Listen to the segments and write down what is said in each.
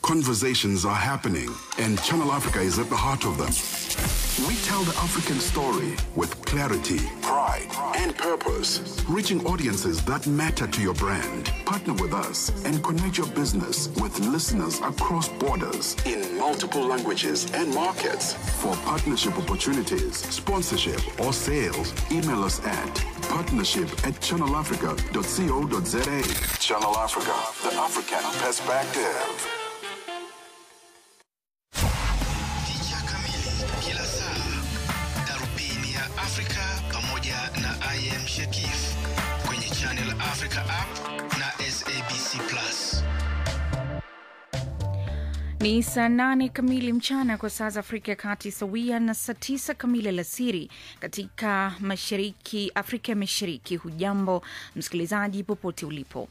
Conversations are happening, and Channel Africa is at the heart of them. We tell the African story with clarity, pride, and purpose, reaching audiences that matter to your brand. Partner with us and connect your business with listeners across borders in multiple languages and markets. For partnership opportunities, sponsorship, or sales, email us at partnership at channelafrica.co.za. Channel Africa, the African perspective. Picha kamili kila saa, darubini ya Afrika pamoja na IM Shekif kwenye Channel Africa app na SABC Plus. Ni saa nane kamili mchana kwa saa za Afrika ya Kati, sawia na saa tisa kamili alasiri katika mashariki Afrika ya Mashariki. Hujambo msikilizaji, popote ulipo.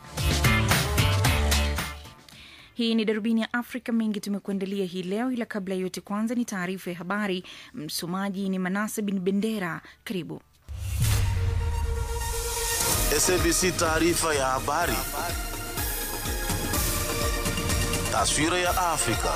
Hii ni darubini ya Afrika. Mengi tumekuandalia hii leo, ila kabla ya yote, kwanza ni taarifa ya habari. Msomaji ni Manase bin Bendera. Karibu. SABC taarifa ya habari. Taswira ya Afrika.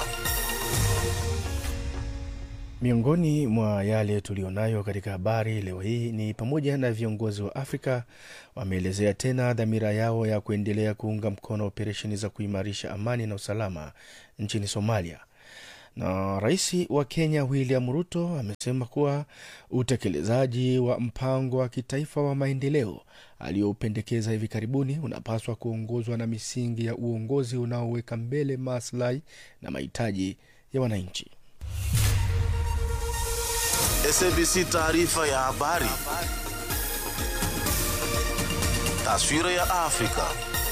Miongoni mwa yale tulionayo katika habari leo hii ni pamoja na viongozi wa Afrika wameelezea tena dhamira yao ya kuendelea kuunga mkono operesheni za kuimarisha amani na usalama nchini Somalia. Na rais wa Kenya William Ruto amesema kuwa utekelezaji wa mpango wa kitaifa wa maendeleo aliyoupendekeza hivi karibuni unapaswa kuongozwa na misingi ya uongozi unaoweka mbele maslahi na mahitaji ya wananchi. SABC taarifa ya habari. Taswira ya Afrika.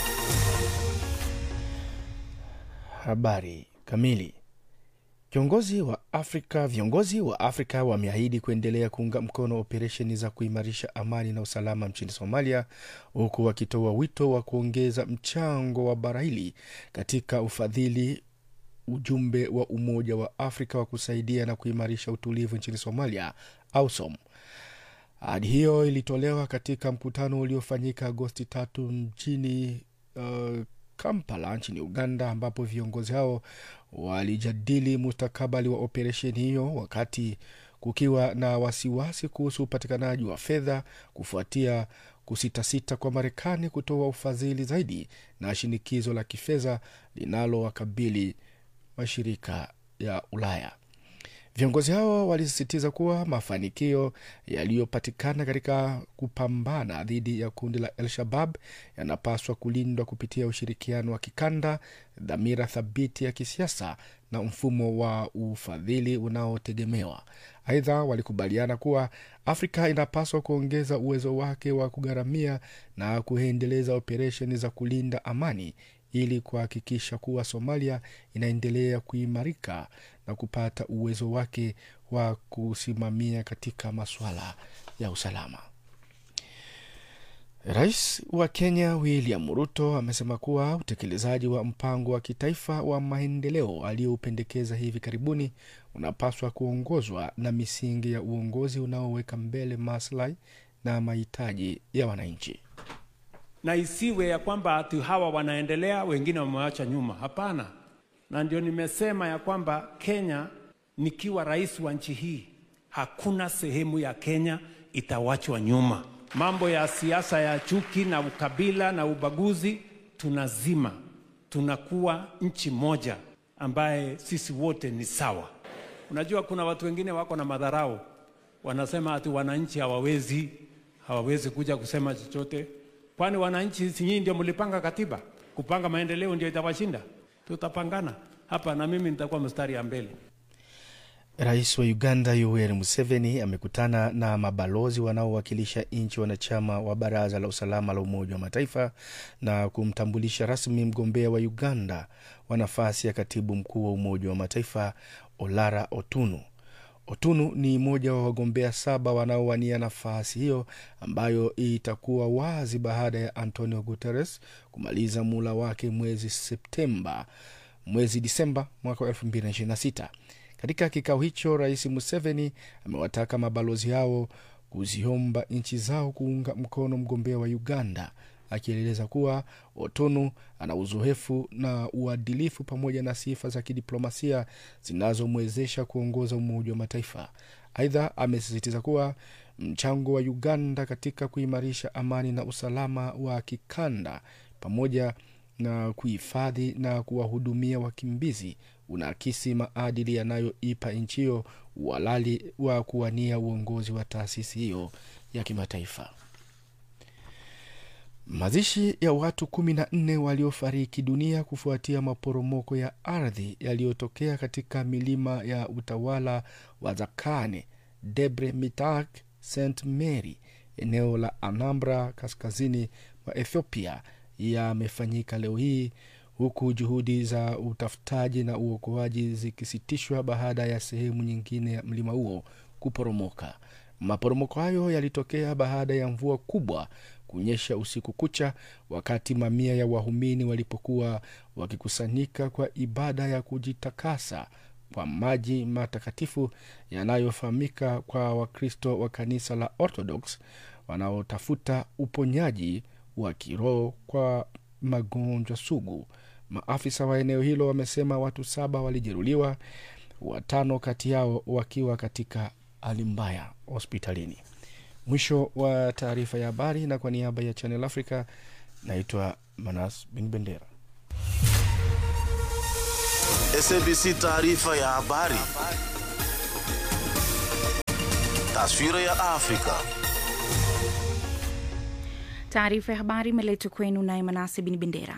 Habari kamili. Kiongozi wa Afrika, viongozi wa Afrika wameahidi kuendelea kuunga mkono operesheni za kuimarisha amani na usalama nchini Somalia, huku wakitoa wito wa kuongeza mchango wa bara hili katika ufadhili ujumbe wa Umoja wa Afrika wa kusaidia na kuimarisha utulivu nchini Somalia, AUSOM. Ahadi hiyo ilitolewa katika mkutano uliofanyika Agosti tatu mjini uh, Kampala nchini Uganda, ambapo viongozi hao walijadili mustakabali wa operesheni hiyo, wakati kukiwa na wasiwasi kuhusu upatikanaji wa fedha kufuatia kusitasita kwa Marekani kutoa ufadhili zaidi na shinikizo la kifedha linalowakabili mashirika ya Ulaya. Viongozi hao walisisitiza kuwa mafanikio yaliyopatikana katika kupambana dhidi ya kundi la El Shabab yanapaswa kulindwa kupitia ushirikiano wa kikanda, dhamira thabiti ya kisiasa na mfumo wa ufadhili unaotegemewa. Aidha, walikubaliana kuwa Afrika inapaswa kuongeza uwezo wake wa kugharamia na kuendeleza operesheni za kulinda amani ili kuhakikisha kuwa Somalia inaendelea kuimarika na kupata uwezo wake wa kusimamia katika masuala ya usalama. Rais wa Kenya William Ruto amesema kuwa utekelezaji wa mpango wa kitaifa wa maendeleo aliyoupendekeza hivi karibuni unapaswa kuongozwa na misingi ya uongozi unaoweka mbele maslahi na mahitaji ya wananchi na isiwe ya kwamba ati hawa wanaendelea wengine wamewacha nyuma. Hapana, na ndio nimesema ya kwamba Kenya, nikiwa rais wa nchi hii, hakuna sehemu ya Kenya itawachwa nyuma. Mambo ya siasa ya chuki na ukabila na ubaguzi tunazima, tunakuwa nchi moja ambaye sisi wote ni sawa. Unajua, kuna watu wengine wako na madharau, wanasema ati wananchi hawawezi hawawezi kuja kusema chochote Kwani wananchi si nyinyi ndio mlipanga katiba? Kupanga maendeleo ndio itawashinda? Tutapangana hapa na mimi nitakuwa mstari ya mbele. Rais wa Uganda Yoweri Museveni amekutana na mabalozi wanaowakilisha nchi wanachama wa Baraza la Usalama la Umoja wa Mataifa na kumtambulisha rasmi mgombea wa Uganda wa nafasi ya katibu mkuu wa Umoja wa Mataifa Olara Otunu. Otunu ni mmoja wa wagombea saba wanaowania nafasi hiyo ambayo itakuwa wazi baada ya Antonio Guterres kumaliza muhula wake mwezi Septemba, mwezi Disemba mwaka wa 2026. Katika kikao hicho, Rais Museveni amewataka mabalozi hao kuziomba nchi zao kuunga mkono mgombea wa Uganda akieleza kuwa Otonu ana uzoefu na uadilifu pamoja na sifa za kidiplomasia zinazomwezesha kuongoza Umoja wa Mataifa. Aidha, amesisitiza kuwa mchango wa Uganda katika kuimarisha amani na usalama wa kikanda pamoja na kuhifadhi na kuwahudumia wakimbizi unaakisi maadili yanayoipa nchi hiyo uhalali wa kuwania uongozi wa taasisi hiyo ya kimataifa. Mazishi ya watu kumi na nne waliofariki dunia kufuatia maporomoko ya ardhi yaliyotokea katika milima ya utawala wa Zakane, Debre Mitak, St Mary, eneo la Anambra kaskazini mwa Ethiopia yamefanyika leo hii huku juhudi za utafutaji na uokoaji zikisitishwa baada ya sehemu nyingine ya mlima huo kuporomoka. Maporomoko hayo yalitokea baada ya mvua kubwa kunyesha usiku kucha, wakati mamia ya wahumini walipokuwa wakikusanyika kwa ibada ya kujitakasa kwa maji matakatifu yanayofahamika kwa Wakristo wa kanisa la Orthodox wanaotafuta uponyaji wa kiroho kwa magonjwa sugu. Maafisa wa eneo hilo wamesema watu saba walijeruhiwa, watano kati yao wakiwa katika hali mbaya hospitalini. Mwisho wa taarifa ya habari, na kwa niaba ya Channel Africa naitwa Manas Bin Bendera. SABC taarifa ya habari. Taswira ya Afrika. Taarifa ya habari imeletwa kwenu naye Manase Bin Bendera.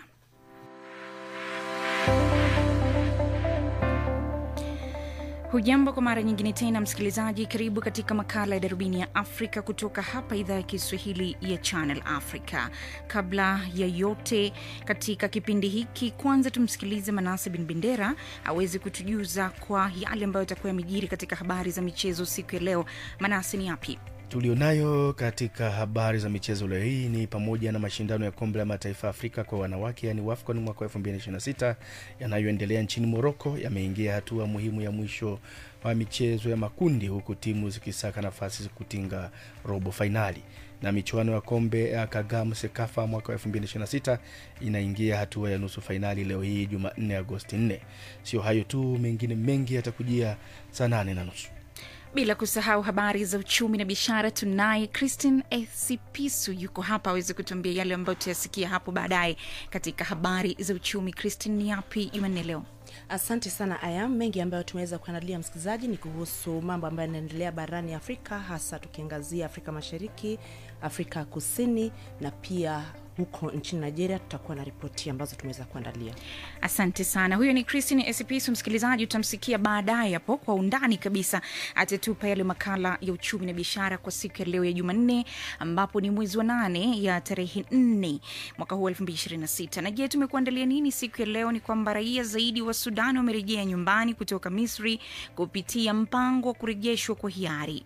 Hujambo kwa mara nyingine tena msikilizaji, karibu katika makala ya darubini ya Afrika kutoka hapa idhaa ya Kiswahili ya Channel Africa. Kabla ya yote katika kipindi hiki, kwanza tumsikilize Manase Bin Bendera aweze kutujuza kwa yale ambayo yatakuwa yamejiri katika habari za michezo siku ya leo. Manase, ni yapi? tulionayo katika habari za michezo leo hii ni pamoja na mashindano ya kombe la mataifa ya Afrika kwa wanawake yani WAFCON mwaka wa 2026 yanayoendelea nchini Moroko yameingia hatua muhimu ya mwisho wa michezo ya makundi, huku timu zikisaka nafasi za kutinga robo fainali na michuano ya kombe ya Kagame Sekafa mwaka wa 2026 inaingia hatua ya nusu fainali leo hii Jumanne Agosti 4. Sio hayo tu, mengine mengi yatakujia saa nane na nusu. bila kusahau habari za uchumi na biashara. Tunaye Christine Esipisu yuko hapa aweze kutuambia yale ambayo tutayasikia hapo baadaye katika habari za uchumi. Christine, ni yapi Jumanne leo? Asante sana Ayam. Mengi ambayo tumeweza kuandalia msikilizaji ni kuhusu mambo ambayo yanaendelea barani Afrika, hasa tukiangazia Afrika Mashariki, Afrika Kusini na pia huko nchini Nigeria. Tutakuwa na ripoti ambazo tumeweza kuandalia. Asante sana. Huyo ni Christine Esipisu. Msikilizaji, utamsikia baadaye hapo kwa undani kabisa, atatupa yale makala ya uchumi na biashara kwa siku ya leo ya Jumanne, ambapo ni mwezi wa nane ya tarehe nne mwaka huu elfu mbili ishirini na sita. Na je, tumekuandalia nini siku ya leo? Ni kwamba raia zaidi wa Sudan wamerejea nyumbani kutoka Misri kupitia mpango wa kurejeshwa kwa hiari.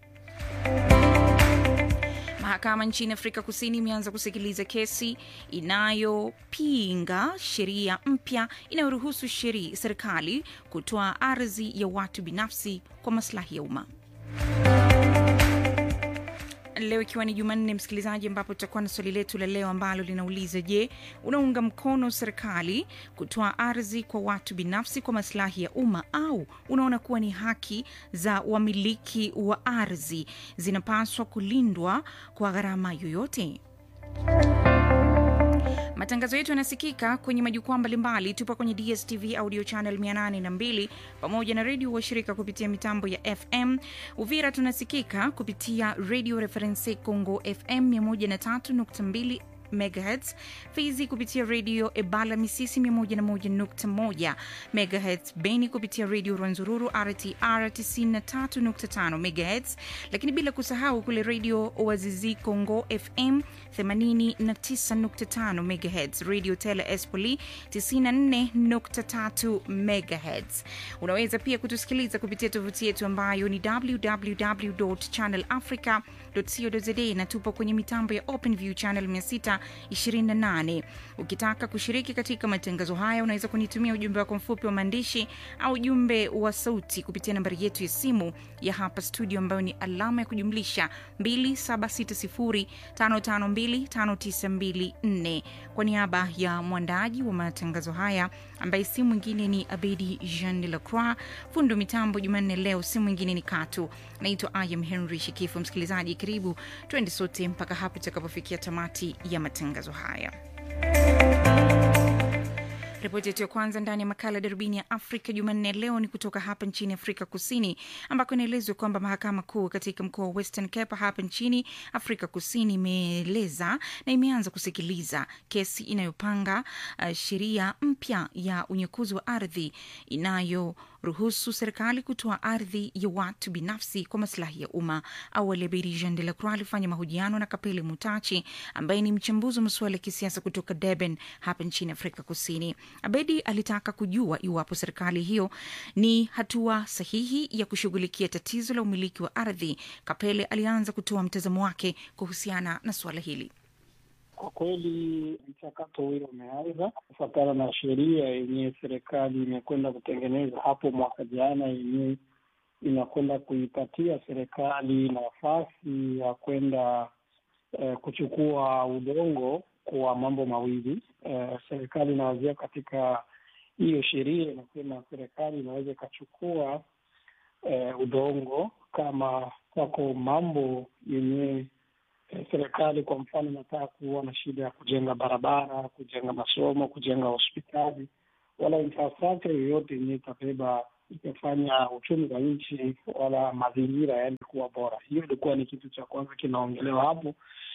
Mahakama nchini Afrika Kusini imeanza kusikiliza kesi inayopinga sheria mpya inayoruhusu sheri serikali kutoa ardhi ya watu binafsi kwa maslahi ya umma. Leo ikiwa ni Jumanne, msikilizaji, ambapo tutakuwa na swali letu la leo ambalo linauliza: Je, unaunga mkono serikali kutoa ardhi kwa watu binafsi kwa maslahi ya umma au unaona kuwa ni haki za wamiliki wa ardhi zinapaswa kulindwa kwa gharama yoyote? Matangazo yetu yanasikika kwenye majukwaa mbalimbali. Tupo kwenye DSTV audio channel 802 pamoja na redio washirika kupitia mitambo ya FM. Uvira tunasikika kupitia Radio Reference Congo FM 103.2 megahertz fizi kupitia redio ebala misisi 101.1 megahertz beni kupitia redio rwanzururu rtr 93.5 megahertz lakini bila kusahau kule redio wazizi congo fm 89.5 megahertz radio tele espoli 94.3 megahertz unaweza pia kutusikiliza kupitia tovuti yetu ambayo ni www channel africa radio.co.za na tupo kwenye mitambo ya OpenView channel 628. Ukitaka kushiriki katika matangazo haya, unaweza kunitumia ujumbe wako mfupi wa maandishi au ujumbe wa sauti kupitia nambari yetu ya simu ya hapa studio ambayo ni alama ya kujumlisha 276055259254. Kwa niaba ya mwandaaji wa matangazo haya ambaye si mwingine ni Abedi Jean de la Croix, fundo mitambo Jumanne leo si mwingine ni Katu. Naitwa Ayam Henry Shikifu. Msikilizaji, karibu twende sote mpaka hapo tutakapofikia tamati ya matangazo haya. Ripoti yetu ya kwanza ndani ya makala ya darubini ya Afrika Jumanne leo ni kutoka hapa nchini Afrika Kusini, ambako inaelezwa kwamba mahakama kuu katika mkoa wa Western Cape hapa nchini Afrika Kusini imeeleza na imeanza kusikiliza kesi inayopanga uh, sheria mpya ya unyakuzi wa ardhi inayoruhusu serikali kutoa ardhi ya watu binafsi kwa masilahi ya umma. Awali Abedi Jean de la Croix alifanya mahojiano na Kapele Mutachi ambaye ni mchambuzi wa masuala ya kisiasa kutoka Durban hapa nchini Afrika Kusini. Abedi alitaka kujua iwapo serikali hiyo ni hatua sahihi ya kushughulikia tatizo la umiliki wa ardhi. Kapele alianza kutoa mtazamo wake kuhusiana na suala hili. Kwa kweli mchakato huyo umeanza kufuatana na sheria yenyewe serikali imekwenda kutengeneza hapo mwaka jana, yenyewe inakwenda kuipatia serikali nafasi ya kwenda eh, kuchukua udongo kwa mambo mawili. Eh, serikali inawazia katika hiyo sheria inasema serikali inaweza ikachukua eh, udongo kama wako mambo yenyewe eh, serikali kwa mfano inataka kuwa na shida ya kujenga barabara, kujenga masomo, kujenga hospitali, wala infrastructure yoyote yenyewe itabeba itafanya uchumi wa nchi wala mazingira yaani kuwa bora. Hiyo ilikuwa ni kitu cha kwanza kinaongelewa hapo,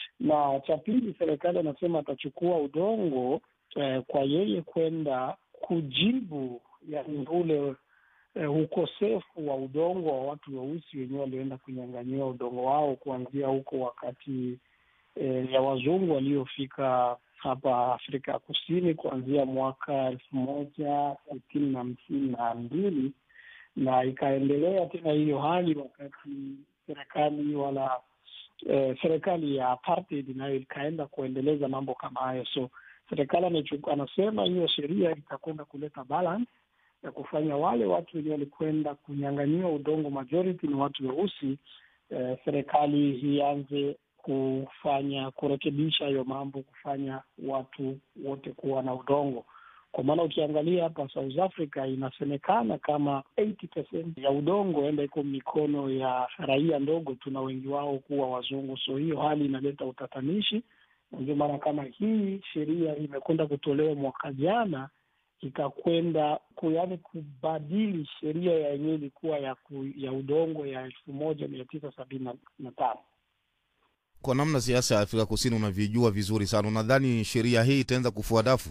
na cha pili, serikali anasema atachukua udongo eh, kwa yeye kwenda kujibu yani ule eh, ukosefu wa udongo wa watu weusi wenyewe walioenda kunyang'anyiwa udongo wao kuanzia huko wakati eh, ya wazungu waliofika hapa Afrika ya Kusini kuanzia mwaka elfu moja sitini na hamsini na mbili na ikaendelea tena hiyo hali wakati serikali wala eh, serikali ya apartheid nayo ikaenda kuendeleza mambo kama hayo. So serikali amechuku- anasema hiyo sheria itakwenda kuleta balance ya kufanya wale watu wenyewe walikwenda kunyang'anyiwa udongo, majority ni watu weusi. Eh, serikali ianze kufanya kurekebisha hiyo mambo, kufanya watu wote kuwa na udongo kwa maana ukiangalia hapa South Africa inasemekana kama 80% ya udongo enda iko mikono ya raia ndogo tu, na wengi wao kuwa wazungu. So hiyo hali inaleta utatanishi, na ndio maana kama hii sheria imekwenda kutolewa mwaka jana ikakwenda yaani kubadili sheria ya yenyewe ilikuwa ya, ku, ya udongo ya elfu moja mia tisa sabini na tano. Kwa namna siasa ya Afrika Kusini unavyojua vizuri sana, unadhani sheria hii itaanza kufua dafu?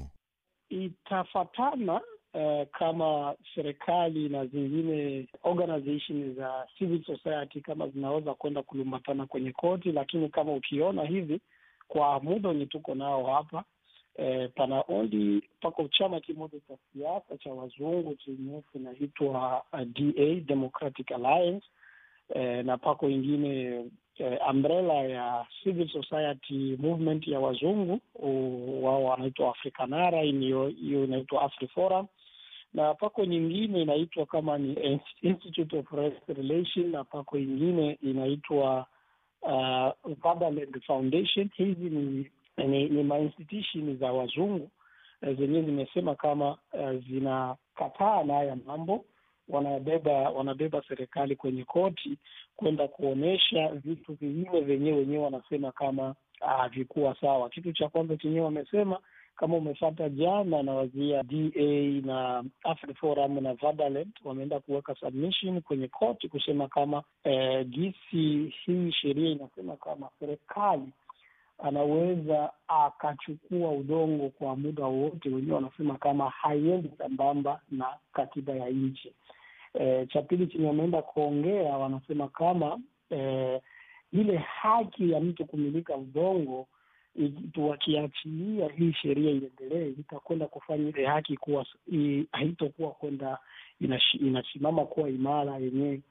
itafatana uh, kama serikali na zingine organization za civil society kama zinaweza kwenda kulumbatana kwenye koti, lakini kama ukiona hivi kwa muda wenye tuko nao hapa eh, pana only pako chama kimoja cha siasa cha wazungu chenye kinaitwa uh, DA Democratic Alliance eh, na pako ingine eh, umbrella ya civil society movement ya wazungu u- wao wanaitwa Afrikanara, hiyo hiyo inaitwa AfriForum, na pako nyingine inaitwa kama ni Institute of Race Relation, na pako ingine inaitwa uh, Fatherland Foundation. Hizi ni ni, ni mainstitution za wazungu eh, zenyewe zimesema kama uh, zinakataa na haya mambo wanabeba wanabeba serikali kwenye koti kwenda kuonyesha vitu vingine vyenyewe wenyewe wanasema kama havikuwa sawa. Kitu cha kwanza chenyewe wamesema kama umefata jana na wazia DA na AfriForum na Vaderland wameenda kuweka submission kwenye koti kusema kama eh, gisi hii sheria inasema kama serikali anaweza akachukua udongo kwa muda wowote. Wenyewe wanasema kama haiendi sambamba na katiba ya nchi. E, cha pili chenye wameenda kuongea wanasema kama e, ile haki ya mtu kumilika udongo i- wakiachilia hii sheria iendelee, itakwenda kufanya ile haki kuwa i- haitokuwa kwenda inashi- inasimama kuwa imara yenyewe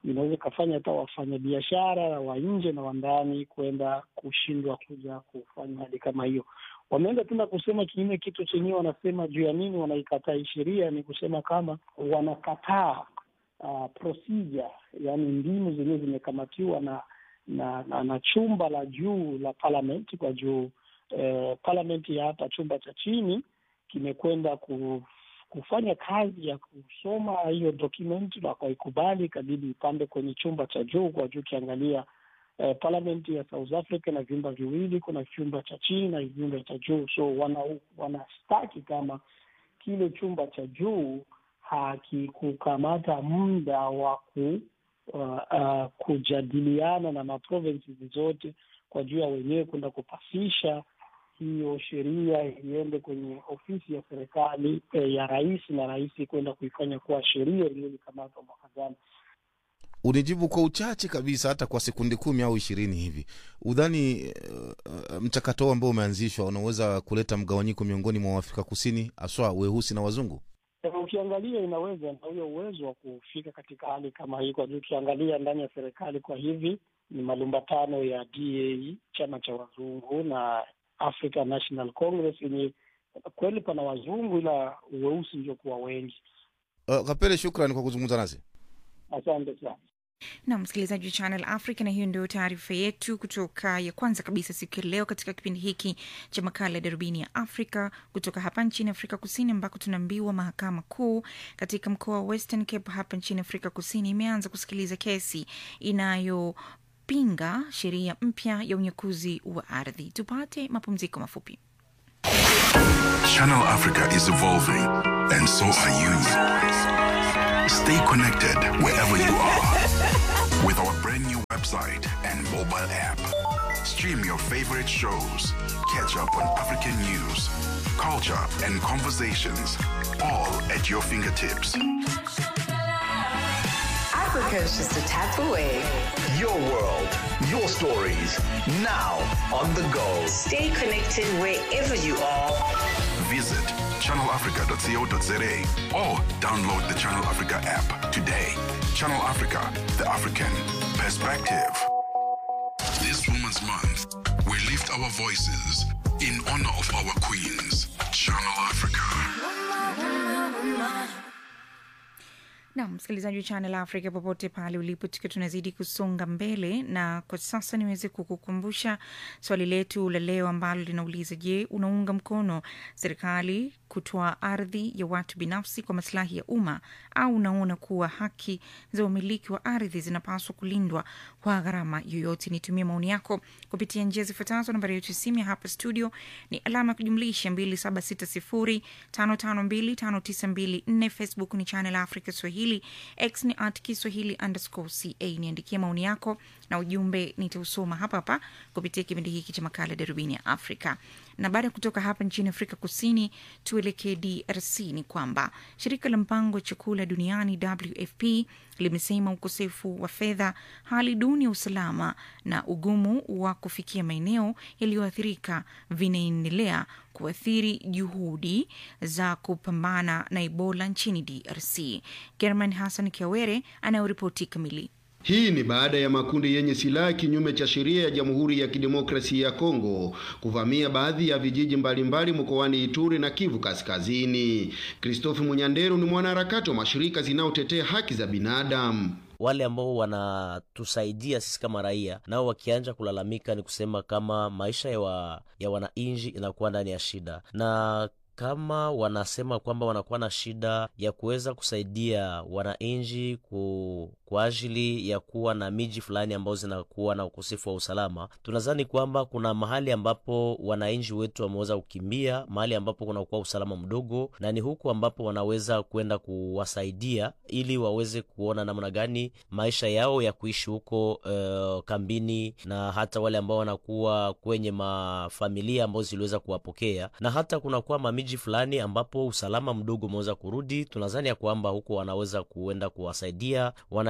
inaweza ikafanya hata wafanyabiashara wa nje na wa ndani kwenda kushindwa kuja kufanya hali kama hiyo. Wameenda tena kusema kinyume, kitu chenyewe wanasema juu ya nini wanaikataa hii sheria, ni kusema kama wanakataa uh, procedure, yaani mbinu zenyewe zimekamatiwa na na, na na chumba la juu la parliament kwa juu eh, parliament ya hapa chumba cha chini kimekwenda ku, kufanya kazi ya kusoma hiyo document na wakaikubali, ikabidi ipande kwenye chumba cha juu kwa juu. Ukiangalia eh, parliament ya South Africa na vyumba viwili, kuna chumba cha chini na vyumba cha juu, so wana wanastaki kama kile chumba cha juu hakikukamata muda wa ku uh, uh, kujadiliana na maprovinces zote kwa juu ya wenyewe kwenda kupasisha hiyo sheria iende kwenye ofisi ya serikali eh, ya rais na rais kwenda kuifanya kuwa sheria iliyolikamatwa mwaka jana. Unijibu kwa uchache kabisa, hata kwa sekundi kumi au ishirini hivi, udhani uh, mchakato ambao umeanzishwa unaweza kuleta mgawanyiko miongoni mwa Waafrika Kusini, haswa weusi na wazungu? Ukiangalia inaweza na huyo uwezo wa kufika katika hali kama hii, kwa juu ukiangalia ndani ya serikali kwa hivi ni malumbatano ya DA, chama cha wazungu na African National Congress, yenye kweli pana wazungu ila weusi ndio kuwa wengi. Uh, Kapele, shukrani kwa kuzungumza nasi, asante sana. na msikilizaji wa Channel Africa, na hiyo ndio taarifa yetu kutoka ya kwanza kabisa siku ya leo katika kipindi hiki cha makala ya darubini ya Afrika kutoka hapa nchini Afrika Kusini, ambako tunaambiwa mahakama kuu katika mkoa wa Western Cape hapa nchini Afrika Kusini imeanza kusikiliza kesi inayopinga sheria mpya ya unyakuzi wa ardhi. Tupate mapumziko mafupi. Channel Africa is evolving, and so are you. Stay connected wherever you are with our brand new website and mobile app. Stream your favorite shows, catch up on African news, culture, and conversations, all at your fingertips. Africa is just a tap away. Your world, your stories, now on the go. Stay connected wherever you are. Visit channelafrica.co.za or download the Channel Africa app today. Channel Africa, the African perspective. This Women's Month, we lift our voices in honor of our queens. Channel Africa. na msikilizaji wa Channel Africa popote pale ulipo, tukiwa tunazidi kusonga mbele, na kwa sasa niweze kukukumbusha swali letu la leo ambalo linauliza: Je, unaunga mkono serikali kutoa ardhi ya watu binafsi kwa masilahi ya umma au unaona kuwa haki za umiliki wa ardhi zinapaswa kulindwa kwa gharama yoyote? Nitumie maoni yako kupitia njia zifuatazo. Nambari yetu ya simu ya hapa studio ni alama ya kujumlisha 276055259254. Facebook ni Channel Africa Swahili, X ni at Kiswahili underscore ca. Niandikie maoni yako na ujumbe nitausoma hapa hapa kupitia kipindi hiki cha makala Darubini ya Afrika. Na baada ya kutoka hapa nchini Afrika Kusini, tuelekee DRC. Ni kwamba shirika la mpango wa chakula duniani WFP limesema ukosefu wa fedha, hali duni ya usalama na ugumu wa kufikia maeneo yaliyoathirika vinaendelea kuathiri juhudi za kupambana na Ebola nchini DRC. German Hassan Kiawere anayoripoti kamili. Hii ni baada ya makundi yenye silaha kinyume cha sheria ya Jamhuri ya Kidemokrasia ya Kongo kuvamia baadhi ya vijiji mbalimbali mkoani Ituri na Kivu Kaskazini. Christophe Munyanderu ni mwanaharakati wa mashirika zinayotetea haki za binadamu. Wale ambao wanatusaidia sisi kama raia nao wakianja kulalamika, ni kusema kama maisha ya, wa, ya wananchi inakuwa ndani ya shida na kama wanasema kwamba wanakuwa na shida ya kuweza kusaidia wananchi ku, kwa ajili ya kuwa na miji fulani ambazo zinakuwa na ukosefu wa usalama, tunadhani kwamba kuna mahali ambapo wananchi wetu wameweza kukimbia, mahali ambapo kunakuwa usalama mdogo, na ni huku ambapo wanaweza kwenda kuwasaidia ili waweze kuona namna gani maisha yao ya kuishi huko uh, kambini, na hata wale ambao wanakuwa kwenye mafamilia ambazo ziliweza kuwapokea, na hata kunakuwa mamiji fulani ambapo usalama mdogo umeweza kurudi. Tunadhani ya kwamba huko wanaweza kuenda kuwasaidia wana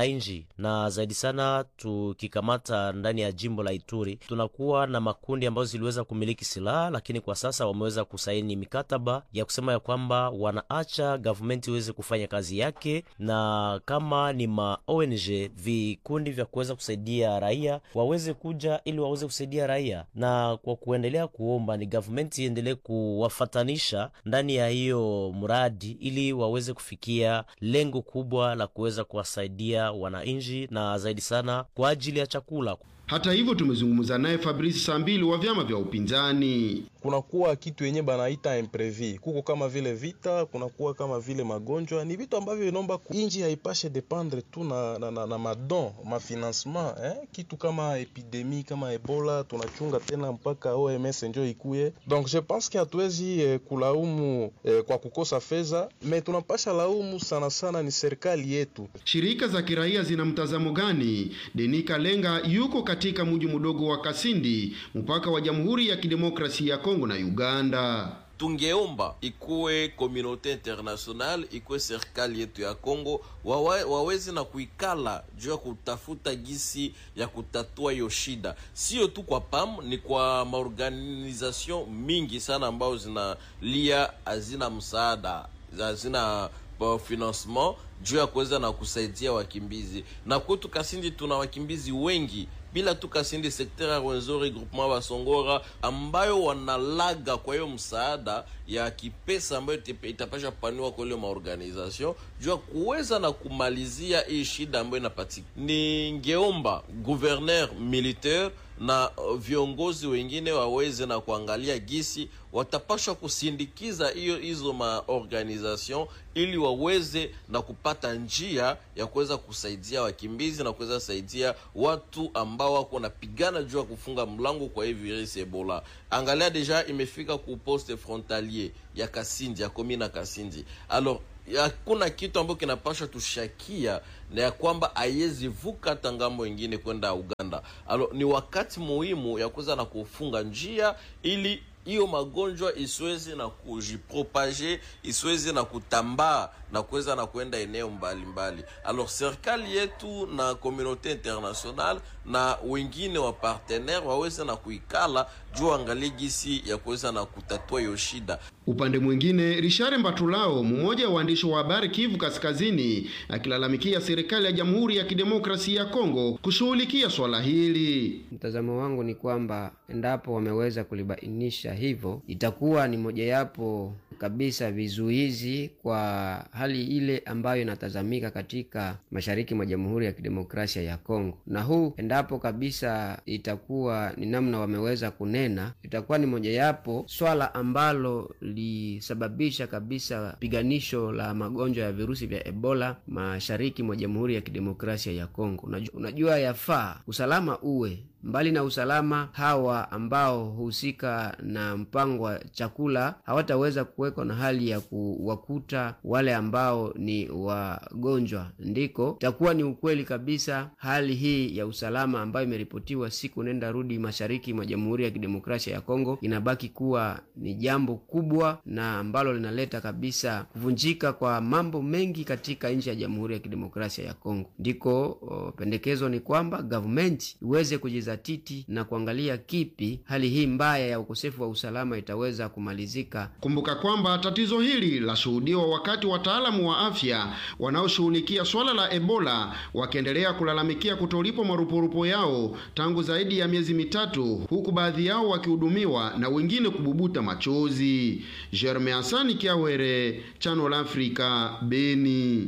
wananchi, na zaidi sana tukikamata ndani ya jimbo la Ituri, tunakuwa na makundi ambayo ziliweza kumiliki silaha, lakini kwa sasa wameweza kusaini mikataba ya kusema ya kwamba wanaacha gavumenti iweze kufanya kazi yake, na kama ni ma ONG vikundi vya kuweza kusaidia raia waweze kuja ili waweze kusaidia raia, na kwa kuendelea kuomba ni gavumenti iendelee kuwafatanisha ndani ya hiyo mradi ili waweze kufikia lengo kubwa la kuweza kuwasaidia wananchi na zaidi sana kwa ajili ya chakula. Hata hivyo tumezungumza naye Fabrice Sambili wa vyama vya upinzani. Kunakuwa kitu yenye banaita imprevi, kuko kama vile vita, kunakuwa kama vile magonjwa. Ni vitu ambavyo inaomba inji haipashe dependre tu na, na, na, na madon mafinancement eh? Kitu kama epidemi kama Ebola tunachunga tena mpaka OMS njo ikuye. Donc je pense que hatuwezi eh, kulaumu eh, kwa kukosa fedha, me tunapasha laumu sana sana ni serikali yetu. Shirika za kiraia zina mtazamo gani? Denika Lenga yuko katika mji mdogo wa Kasindi, mpaka wa Jamhuri ya Kidemokrasia ya Kongo na Uganda. tungeomba ikuwe komunote international ikuwe serikali yetu ya Kongo wawe, waweze na kuikala juu ya kutafuta gisi ya kutatua hiyo shida, sio tu kwa PAM, ni kwa maorganization mingi sana ambayo zinalia hazina msaada hazina uh, financement juu ya kuweza na kusaidia wakimbizi. Na kwetu Kasindi tuna wakimbizi wengi bila tu Kasindi sekter ya Rwenzori groupement Basongora ambayo wanalaga kwa hiyo msaada ya kipesa ambayo itapasha paniwa kwa ile maorganization juu ya kuweza na kumalizia hii shida ambayo inapatika. Ningeomba gouverneur militaire na viongozi wengine waweze na kuangalia gisi watapashwa kusindikiza hiyo hizo maorganization ili waweze na kupata njia ya kuweza kusaidia wakimbizi na kuweza kusaidia watu ambao wako napigana juu ya kufunga mlango kwa hii virusi Ebola. Angalia deja imefika ku poste frontalier ya Kasindi ya komina Kasindi. Alors hakuna kitu ambacho kinapasha tushakia na ya kwamba haiwezi vuka hata ngambo ingine kwenda Uganda. Alo, ni wakati muhimu ya kuweza na kufunga njia ili hiyo magonjwa isiweze na kujipropage isiweze na kutambaa na kuweza na kwenda eneo mbalimbali. Alors serikali yetu na communauté international na wengine wa partenaire waweze na kuikala juu angalie gisi ya kuweza na kutatua hiyo shida. Upande mwingine, Richard Mbatulao, mmoja wa waandishi wa habari Kivu Kaskazini, akilalamikia serikali ya Jamhuri ya Kidemokrasia ya Kongo kushughulikia swala hili. Mtazamo wangu ni kwamba endapo wameweza kulibainisha hivyo, itakuwa ni mojawapo kabisa vizuizi kwa hali ile ambayo inatazamika katika mashariki mwa Jamhuri ya Kidemokrasia ya Kongo. Na huu endapo kabisa itakuwa ni namna wameweza kunena, itakuwa ni mojawapo swala ambalo lisababisha kabisa piganisho la magonjwa ya virusi vya Ebola mashariki mwa Jamhuri ya Kidemokrasia ya Kongo. Unajua, unajua yafaa usalama uwe mbali na usalama, hawa ambao husika na mpango wa chakula hawataweza kuwekwa na hali ya kuwakuta wale ambao ni wagonjwa. Ndiko itakuwa ni ukweli kabisa, hali hii ya usalama ambayo imeripotiwa siku nenda rudi mashariki mwa Jamhuri ya Kidemokrasia ya Kongo inabaki kuwa ni jambo kubwa na ambalo linaleta kabisa kuvunjika kwa mambo mengi katika nchi ya Jamhuri ya Kidemokrasia ya Kongo. Ndiko o, pendekezo ni kwamba government iweze kujiza titi na kuangalia kipi hali hii mbaya ya ukosefu wa usalama itaweza kumalizika. Kumbuka kwamba tatizo hili lashuhudiwa wakati wataalamu wa afya wanaoshughulikia swala la Ebola wakiendelea kulalamikia kutolipwa marupurupu yao tangu zaidi ya miezi mitatu, huku baadhi yao wakihudumiwa na wengine kububuta machozi. Jerme Hasani Kiawere, Channel Africa, Beni.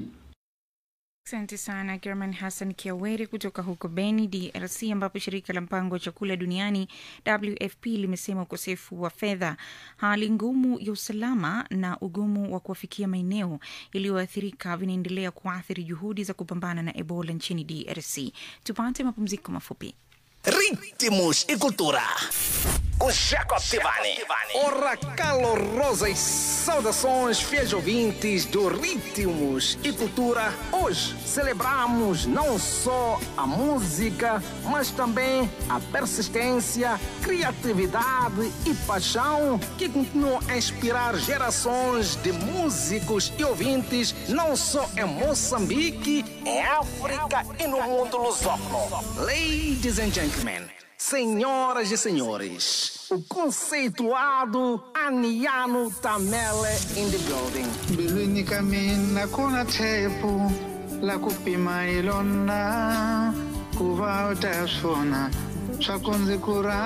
Asante sana German Hassan Kiaweri kutoka huko Beni, DRC, ambapo shirika la mpango wa chakula duniani WFP limesema ukosefu wa fedha, hali ngumu ya usalama na ugumu wa kuwafikia maeneo yaliyoathirika vinaendelea kuathiri juhudi za kupambana na Ebola nchini DRC. Tupate mapumziko mafupi. Ritmos e cultura. com Jacob Tivani. Ora, calorosas saudações, fiéis ouvintes do Ritmos e Cultura. Hoje celebramos não só a música, mas também a persistência, criatividade e paixão que continuam a inspirar gerações de músicos e ouvintes, não só em Moçambique, Em África e no mundo lusófono. Ladies and gentlemen, senhoras e senhores, o conceituado Aniano Tamele in the building. mbilwini ka mina ku na tshepo la ku pima hi lona ku va u ta swona swa ku ndzi ku rhandza